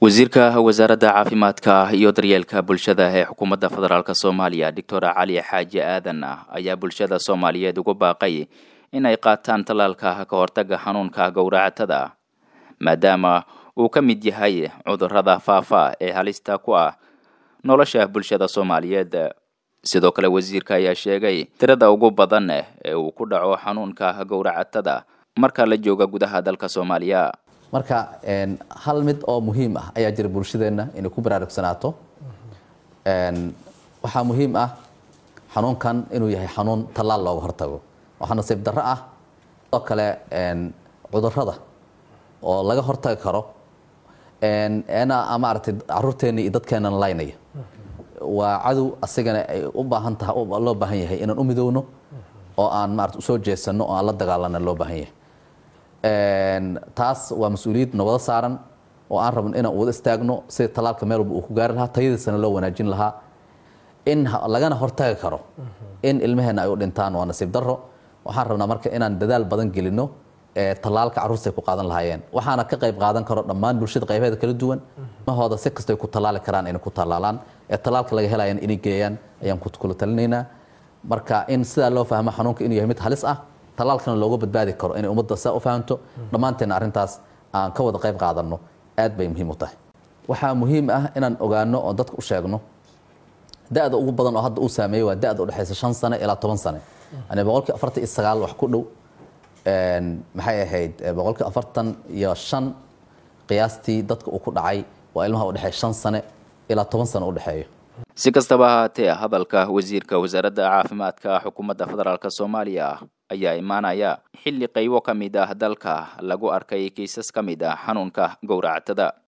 wasiirka wasaaradda caafimaadka iyo daryeelka bulshada ee xukuumadda federaalk soomaaliya doctor cali xaaji aadan ayaa bulshada soomaaliyeed ugu baaqay in ay qaataan tallaalka ka hortaga xanuunka gowracatada maadaama uu ka mid yahay cudurrada faafa ee halista ku ah nolosha bulshada soomaaliyeed sidoo kale wasiirka ayaa sheegay tirada ugu badan ee uu ku dhaco xanuunka gowracatada marka la jooga gudaha dalka soomaaliya marka hal mid oo muhiim ah ayaa jira bulshadeenna inay ku baraarugsanaato waxaa muhiim ah xanuunkan inuu yahay xanuun tallaal looga hortago waxaa nasiib darro ah oo kale cudurrada oo laga hortagi karo na maaragtay caruurteenna iyo dadkeennan laynaya waa cadow asigana ay u baahan tahay loo baahan yahay inaan u midowno oo aan maarata usoo jeesanno oo aan la dagaalana loo baahan yahay taas waa mas-uuliyad nabado saaran oo aan rabno inaan wada istaagno sida tallaalka meel walba uu ku gaari lahaa tayadiisana loo wanaajin lahaa in lagana hortagi karo in ilmaheenna ay u dhintaan waa nasiib darro waxaan rabnaa marka inaan dadaal badan gelino tallaalka carruurta ay ku qaadan lahaayeen waxaana ka qayb qaadan karo dhammaan bulshada qaybaheeda kala duwan mahooda si kastay ku tallaali karaan inay ku tallaalaan ee tallaalka laga helayan inay geeyaan ayaan kula talinaynaa marka in sidaa loo fahmo xanuunka inuu yahay mid halis ah tallaalkana looga badbaadi karo inay ummadda saa u fahamto dhammaanteena arrintaas aan ka wada qayb qaadanno aad bay muhiim u tahay waxaa muhiim ah inaan ogaano oo dadka u sheegno da-da ugu badan oo hadda uu saameeyey waa da-da udhexaysa shan sane ilaa toban sane yani boqolkii afartan iyo sagaal wax ku dhow maxay ahayd boqolkii afartan iyo shan qiyaastii dadka uu ku dhacay waa ilmaha udhexeeya shan sane ilaa toban sane udhexeeyo si kastaba ahaatee hadalka wasiirka wasaaradda caafimaadka xukuumadda federaalk soomaaliya ayaa imaanaya xilli qaybo ka mid ah dalka lagu arkay kiisas ka mid ah xanuunka gowracatada